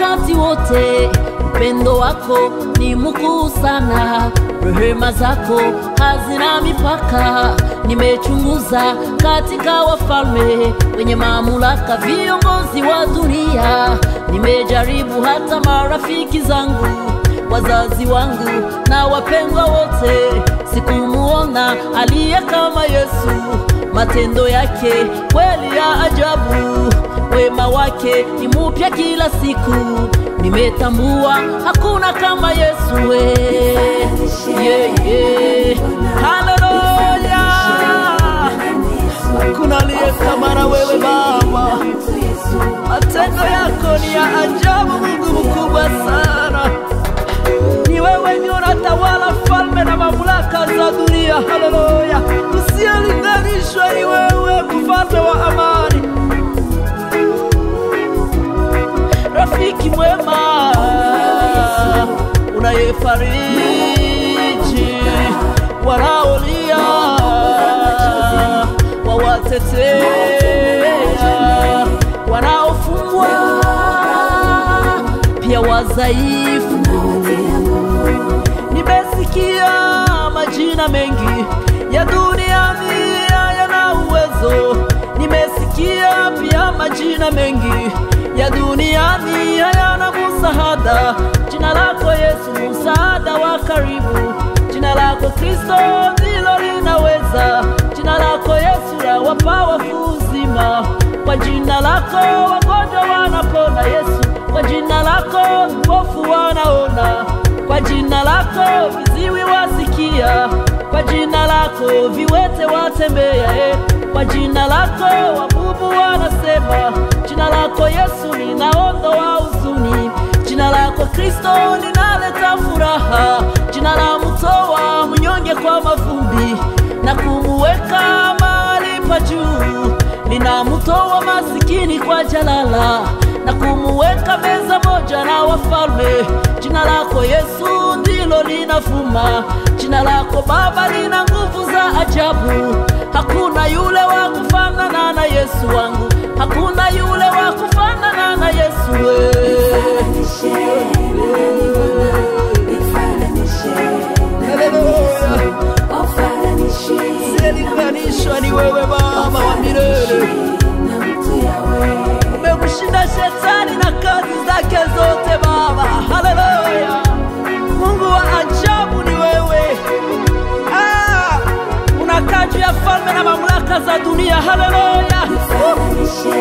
wakati wote. Upendo wako ni mkuu sana, rehema zako hazina mipaka. Nimechunguza katika wafalme wenye mamlaka, viongozi wa dunia, nimejaribu hata marafiki zangu, wazazi wangu na wapendwa wote, sikumuona aliye kama Yesu. Matendo yake kweli ya ajabu, wema wake ni mupya kila siku. Nimetambua hakuna kama Yesu we. Yeah, yeah. Haleluya, hakuna aliye kama na wewe Baba. Matendo yako ni ya ajabu, Mungu mkubwa sana. Ni wewe ndio unatawala falme na mamlaka za dunia. Haleluya, usiyelinganishwa ni wewe, mfalme wa amani, rafiki mwema, unayefariji wanaolia, wawatetea wanaofungwa, pia wadhaifu Nimesikia majina mengi ya duniani yana uwezo. Nimesikia pia majina mengi ya duniani hayana msaada. Jina lako Yesu, msaada wa karibu. Jina lako Kristo ndilo linaweza. Jina lako Yesu lawapa wafu uzima. Kwa jina lako wagonjwa wanapona Yesu. Kwa jina lako vipofu wanaona kwa jina lako viziwi wasikia, kwa jina lako viwete watembea, eh. kwa jina lako wabubu wanasema. Jina lako Yesu linaondoa huzuni, jina lako Kristo linaleta furaha, jina la mtoa mnyonge kwa mavumbi na kumuweka mahali pa juu, linamtoa masikini kwa jalala na kumuweka meza moja na wafalme. Jina lako Yesu ndilo linafuma, jina lako Baba lina nguvu za ajabu. Hakuna yule wa kufanana na Yesu wangu, hakuna yule wa kufanana na Yesu we. Siyelinganishwa ni wewe Baba wa milele. Umemshinda shetani na kazi zake zote Baba. Haleluya! Mungu wa ajabu ni wewe. Ah, unakaa juu ya falme na mamlaka za dunia. Haleluya!